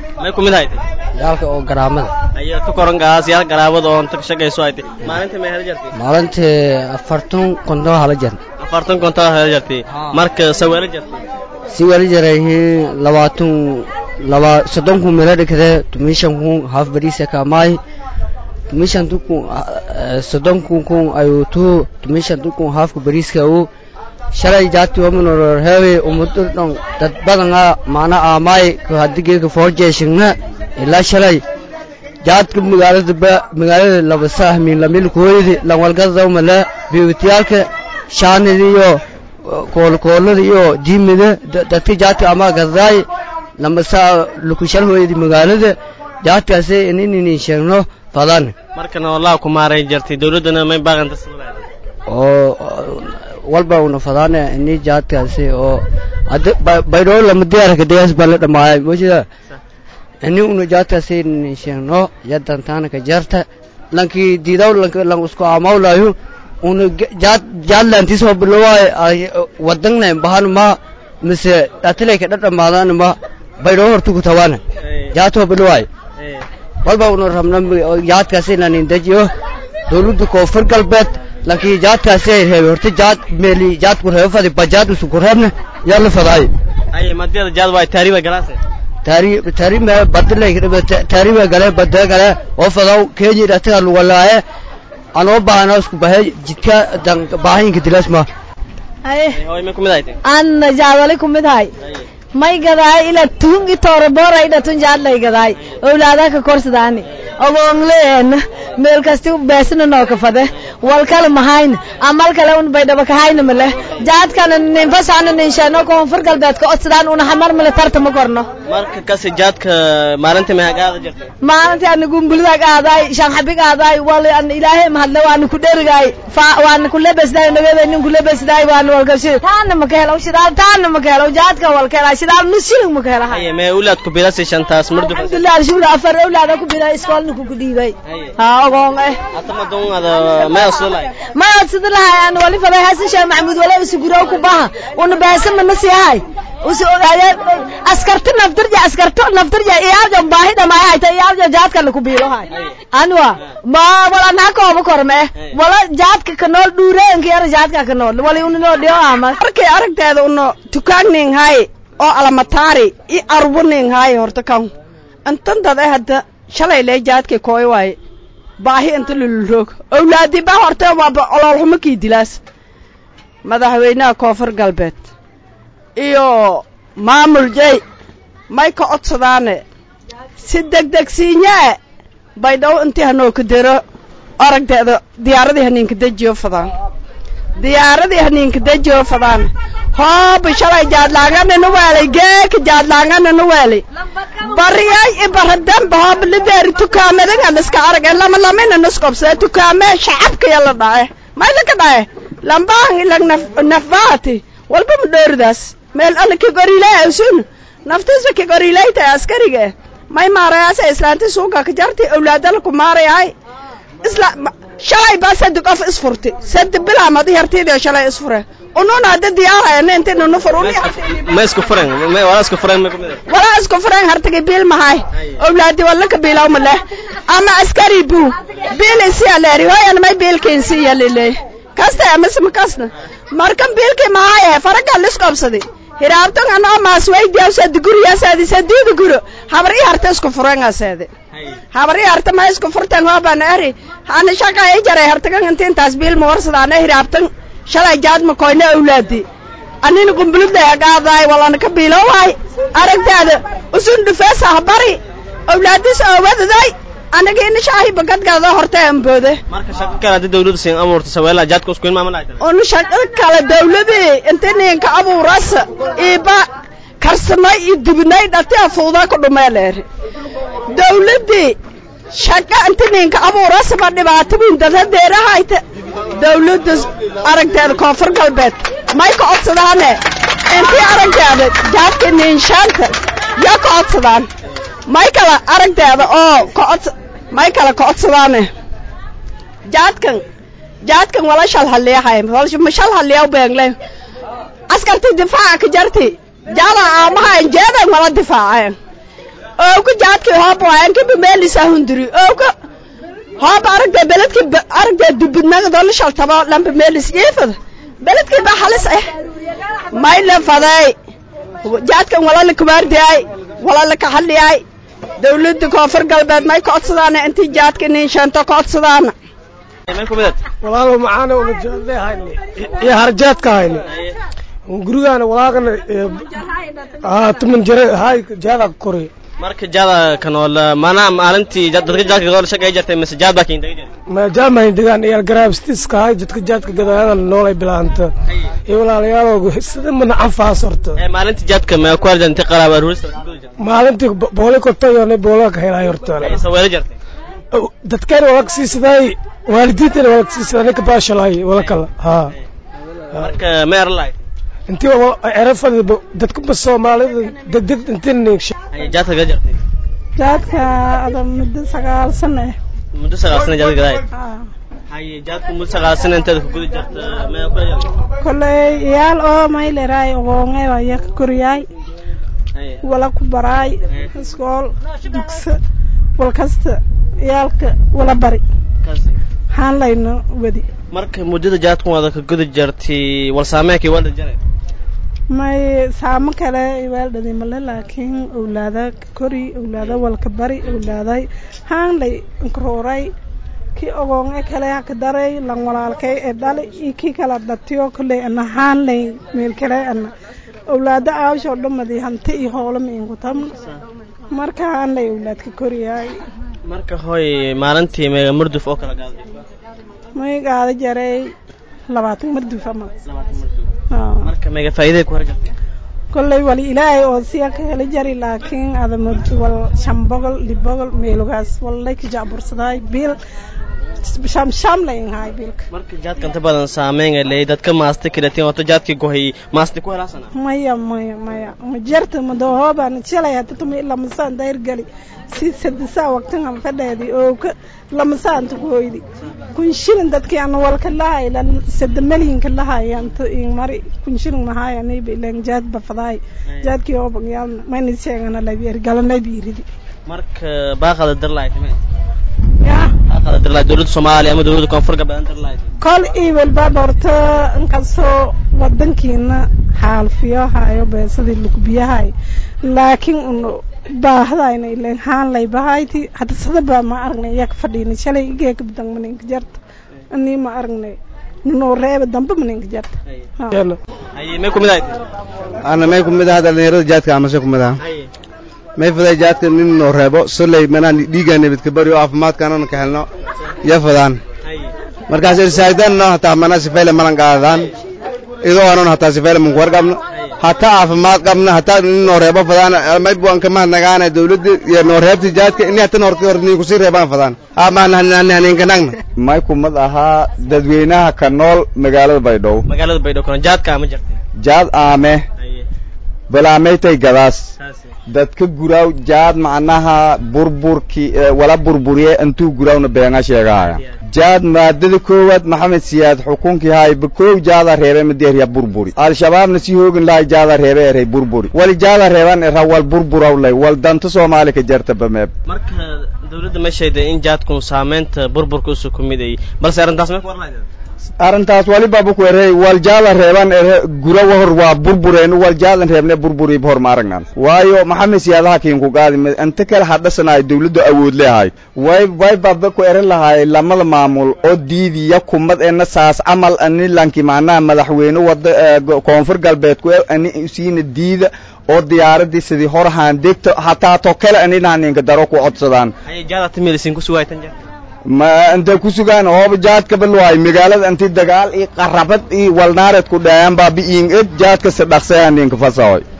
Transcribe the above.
may kumid hayte yaalka oo garaamada ayaa tu koran gaas yaal garaabada oo inta ka shaqayso hayte maalintii may hela jartay maalintii afartan konton hala jar afartan konton hela jartay marka saweelo jartay si wali jarayihiin labaatan laba soddon kun meelo dhigade tumishan kun haaf bariisa kaamaay tumishan tukun soddon kun kun ayuu tu tumishan tukun haafka bariiska uu shalay jaati wamanor heewe umudu dhon dad badanga maana aamaay hadigeeka foorjeeshigna ilaa shalay jaadka magaalada ba magaalada laba sahmin lamil kooydi lanwalgadawmale biwitiyaalka shaanida iyo koolkoolada iyo diimida dadka jaadka ama gadaay lama saa lukushal hooyadi magaalada jaadkaasi ininin sheegno fadan markana wallahi ku maaray jartay dawladdana may baaqanta oo walba una fadaane ini jaadkaasi oo baydhoo lama diyaarka degaas baa la dhamaayay moojida ini una jaadkaasi ininin sheegno yadantaana ka jarta lankii diidaw lanka lan isku aamawlayo una jaad jaadlantis oo bilowaaye wadangna bahanuma mise dhatilay ka dhadhamaadaanuma baydhoo hortuku tawaana jaadtoo bilowaaye walba una rabna jaadkaasi inanin dejiyo dawladda koonfur galbeed laakiin jaadkaasi ay reebay horta jaad meeli jaad ku reebo fadi bajaad usu ku reebna yaa la fadaay ay madiyada jaad waa taariiba galaase taari taari me badlay taariiba gale badda gale oo fadaw kenya dhataga lugalaaye anoo baahana isku bahay jidka dan baahinka dilaas ma haye hoy ma kumid hayte anna jaadali kumid hay may gadaay ila tun itoore boora ida tun jaadlay gadaay owlaada ka korsadaani ogoonleen meel kasti beesna noo ka fade wal kale mahayn amal kale un baydhaba ka hayna male jaadkana ninfasaana ninsheeno koonfur galbeedka odsadaan una hamar male tarta ma korno marka kasi jaadka maalintii may hagaada jartay maalintii ana gumbulida qaadaay shanxabi qaadaay wal an ilaahay mahadle waana ku dherigaay waana ku lebesdaay nagada nin ku lebesdaay waana walgashi taana ma ka helo shidaal taana ma ka helo jaadka wal ka hela shidaal nus shilling ma ka hela haye mee ulaad ku bilasi shantaas mardu alxamdulilah alshukr afar awlaada ku bilaa iskoolna ku kudhiibay ha ogoon eh atama dongada may asulay ma odsada lahay aan wali faday hasan sheekh maxamuud wala usuguro ku baha una baasa mana siyahay usu askarta naftarja askarta naftarja iyaalja baahi dhamaay hayta iyaalja jaadka la ku biilo hay anwa ma wala na ko ba korme wala jaadka ka nool dhuureenka yar jaadka ka nool wali una no dhiyo ama arkay aragteeda uno tukaagning hay oo alamataari i arbuning hay horta kan intan dad eh hadda shalay lee jaadka kooy waaye baahi inta lululroog owlaadi ba horta waaba ololxumo kii dilaas madaxweynaha koonfur galbeed iyo maamul jey may ka codsadaane si degdegsiinyee baydhaw intii hanoo ka dero aragteeda diyaaradii haniinka dejiyo fadaan diyaaradii haniinka dejiyo fadaan hooba shalay jaadlaanganana weelay geeka jaadlaanganana weelay bariyay ibaradamba hooba lideeri tukaamadan liska arage lama lamina nuskobsee tukaamee shacabkaya la dhace may laka dhace lambaan ilag nafbaati walba ma dhooridaas meel alla kigoriilay awsun naftiisa kigoriilay tahay askariga may maarayaasa islaanti suuga ka jarti awlaadala ku maarayahay isla shalay baa sadi qof isfurti sadi bilaamadi hartiidio shalay isfure ununa hadda diyaarayana intaynu nufur ma isku furan ma wala isku furan ma kumid walaa isku furan hartagi biil mahay awlaadi walla ka biilaw ma leh ama askari buu biil isiya leeri hoyan may biilkiin siya liley kasta amase ma kasna markan biilkii mahaye faragaa lisqobsadi hiraabtan anoo maaswaydiyaasadi guriyaasadi sadiida guro habar i harta isku furangaseede habar i harta ma isku furtan hoobana eri ana shaqa i jaray hartagan intiintaas biil ma warsadaana hiraabtan shalay jaadma koyna awlaadi anina qumbuludlay agaadaay walana ka biilowaay aragtaada usun dhufeesa habari awlaadis oowadaday anaga ina shaahi bagadgaada horta amboode marka shaqo kale hadii dawladdu siin abuurto saweela jaadka isku imaama lahayd unu shaqo kale dawladii inta ninka abuuras iba karsamay iyo dubinay dhati afuudaa ku dhumeeleeri dawladii shaqa inta ninka abuuras ba dhibaato weyn dada deerahayta dawladda aragteeda koonfur galbeed may ka codsadaane intii aragteeda jaadka niinshaanta yaa ka codsadaan may kala aragteeda oo kacod may kala ka codsadaane jaadkan jaadkan wala shal haliyahay ma shal haliyaw beengle askarti difaaca ka jarti jaala aamaha jeedan wala difaaceen owka jaadkii hoob waayan kiba meelisa hundiri owka hoob aragda beledki aragda dubudnagadoo la shaltabo lamba meelis iifada beledkii baa halis ah mayla faday jaadkan wala la kubaardiyay wala la kaxaliyay dawladda koonfur galbeed may ka codsadaana intii jaadka nin sheento ka codsadaana may ku midad walaalow macaana una jaadle hayni iyo harjaadka hayni gurigaana walaaqana tuman jare hay jaada kori marka jaada kanool mana maalintii dadka jaadka gadoo shaqay jirtay mise jaad baa kiin dagay ma jaamahin degaan iyo garaabstiska hay dadka jaadka gadaadan noolay bilaanta iyo walaalayaalow sida mana anfaas horta ee maalintii jaadka ma ku arjan inta qaraab aruurista maalintii boole kortayone boole ka helay horta ay saweelo jirtay dadkeen wala siisiday waalidiintana wala siisiday ninka baashalay wala kala ha marka meer laay intii erafada dadka soomaalida degdeg intiin ay jaadka gada jirtay jaadka ada muddo sagaal sano ah muddo sagaal sano jaadka gaday hay jaadku muddo sagaal sano inteeda ku guda jirta ma ku jirtay kolley iyaal oo mayleray ogoonge waya ka koryaay wala ku baraay iskool dugse wal kasta iyaalka wala bari waxaan layno wadi marka muddada jaadku wada ka guda jirtay wal saameekii wada jaray may saamo kale iwaaldhadi male laakiin owlaada kori owlaada walka bari owlaaday haan lay nkarooray kii ogoonge kale haka daray lan walaalkay ee dhali iyo kii kala dhatiyo kolley ana haan lay meel kale ana owlaada aawshoo dhamadi hanti iyo hoola ma inku tamna marka haan lay owlaadka koriyaay marka hoy maalintii meega murduf oo kala gaaday may gaada jaray labaatan marduf ama marka meega faa'iiday ku harjartay kolley wali ilaahay oo siya ka heli jari laakiin adama wal shan boqol lix boqol meelugaas wallay ka jacbursadaay biil sham sham layn haay biilka marka jaadka inta badan saameyn lay dadka maasta kiratiin wato jaadkii gohay maasta ku helaasana maya maya maya ma jarta ma doohoobaan shalay hata tuma ilaa masaan dayr gali si sadisaa waqtan han fadheedi oo ka lamasaanta ku hoydi kun shilin dadkii ana walka lahay la sada malinka lahay anta in mari kun shilin mahay aniba ilan jaad bafadaay jaadkii oo bagyaalna mayna sheegana labiir galanay biiridi marka baaqada dirlaay timay ya baaqada dirlaay dowladda soomaaliya ama dowladda koonfur galbeed dirlaay kol iwel baa dhorta inkastoo wadankiina xaalfiyo hayo beesadii lugbiyahay laakiin un baahdayna ileen haan lay bahayti hadda sadaba ma aragnay iyaa ka fadhiina shalay igeeka badan maninka jarta anii ma aragnay noo reeba dambe maninka jarta haye may kumid ahayd ana may kumid aha dhalinyarada jaadka amase kumid aha haye may faday jaadka nin noo reebo soley manaan dhiigaa nabadka bari oo caafimaadkaanana ka helno ya fadaan haye markaas irsaaidano hataa mana sifeyle malan qaadaan idoo anon hataa sifeyle manku warqabno hataa caafimaad qabna hataa nin noo reebo fadaan may buan kama nagaana dawladda iyo noo reebta jaadka ini hatan horti hor nii kusii reebaan fadaan amaanhaninkanagna may kumad ahaa dadweynaha ka nool magaalada baydhabo magaalada baydhabo kana jaadka ama jirtay jaad aame haye balaamaytay gadaas saasi dadka guraaw jaad macnaha burburki wala burburiye intuu guraawna beenga sheegahaya jaad maadada koowaad maxamed siyaad xukunkii haay bakoow jaada reebe madeerya burburi al-shabaabna si hoogin lahay jaada reebe erey burburi wali jaada reeban era wal burburaw wal danta soomaali ka jarta bameeb marka dawladda ma sheegday in jaadku saameynta burburka usoo ku mid ay balse arrintaas may ku warlayd arrintaas waliba ku erey wal jaada reeban ere gura wahor waa burbureen wal jaadan reebne burburi hor ma aragnan waayo maxamed siyaadaha kiinku qaadi inta kale hadhasanaay dawladdu awood leehay way way baba ku ere lahaay lamada maamul oo diidiya kumad ena saas camal ani lanki macnaha madaxweyne wada koonfur galbeed ku ani siina diida oo diyaaradii sidii hor haan degto hataa to kale anina ninka daro ku codsadaan haye jaada timilisin ku sugaytan jaad ma intay ku sugaan hooba jaadka balwaay magaalada intii dagaal iyo qarabad iyo walnaareed ku dhaayaan baa bi'iin ed jaadka si dhaqsayaa ninka fasahoy